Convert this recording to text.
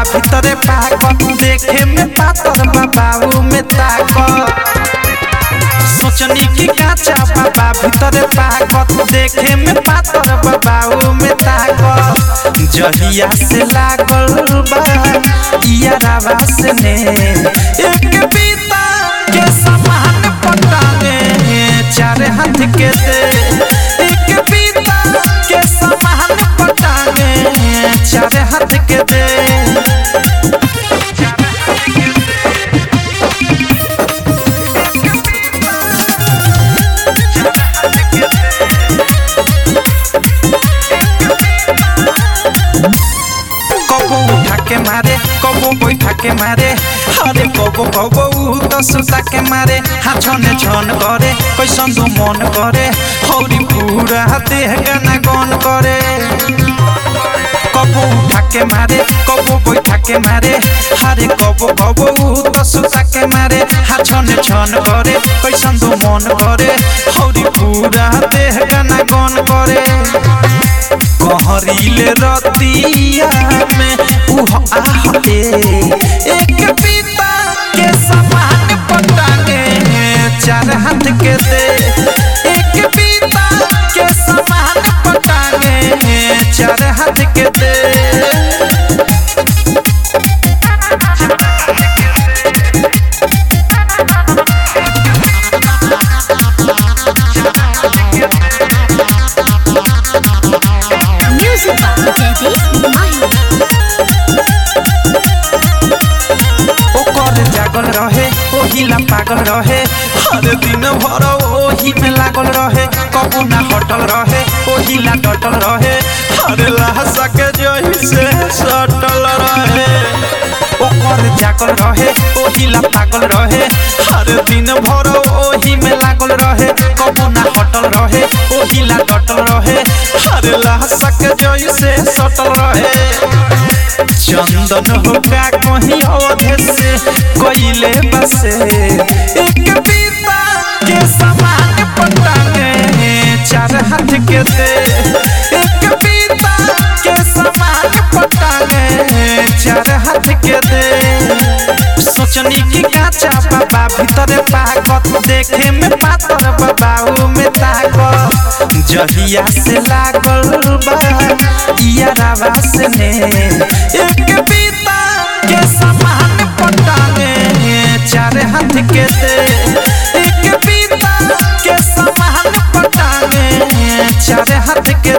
भीतरे पाकत देखे में पातर बाबू में ताकत सोचनी की काचा बाबा भीतरे पाकत देखे में पातर बाबू में ताकत जहिया से लागल बा इयारावा से ने एक बीता के समान पटाने चार हाथ के दे एक बीता के समान पटाने चार हाथ के दे कबो उठा के मारे कबो बैठा के मारे अरे कबो कबो उ तो सुता के मारे हाँ छने छन करे कैसन दो मन करे हौरी पूरा देह गाना गन करे कबो उठा के मारे कबो बैठा के मारे अरे कबो कबो उ तो सुता के मारे हाँ छने छन करे कैसन दो मन करे हौरी पूरा देह गाना गन करे कहरीले रतिया में उह आह ए एक पिता के समान पटांगे चार हाथ के दे एक पिता के समान पटांगे चार हाथ के दे Music by Daddy Mahi. ओकर जागल रहे ओहिला पागल रहे हर दिन भर ओही में लागल रहे कबू ना हटल रहे ओहिला डटल रहे हर लाशा के जही से सटल रहे ओकर जागल रहे ओहिला पागल रहे हर दिन भर ओही में लागल रहे कबू ना हटल रहे ओहिला डटल रहे हर लाशा के जही से सटल रहे चंदन होगा कहीं अवधे से कोयले बसे एक पीता के समान पटांगे चार हाथ के दे एक पीता के समान पटांगे चार हाथ के दे सोचनी की काचा बाबा भीतरे पाकत देखे में पातर बाबू में ताकत जहिया से लागल बा इयारावा से ने एक बीता के समान पटाने चार हाथ के दे एक बीता के समान पटाने चार हाथ के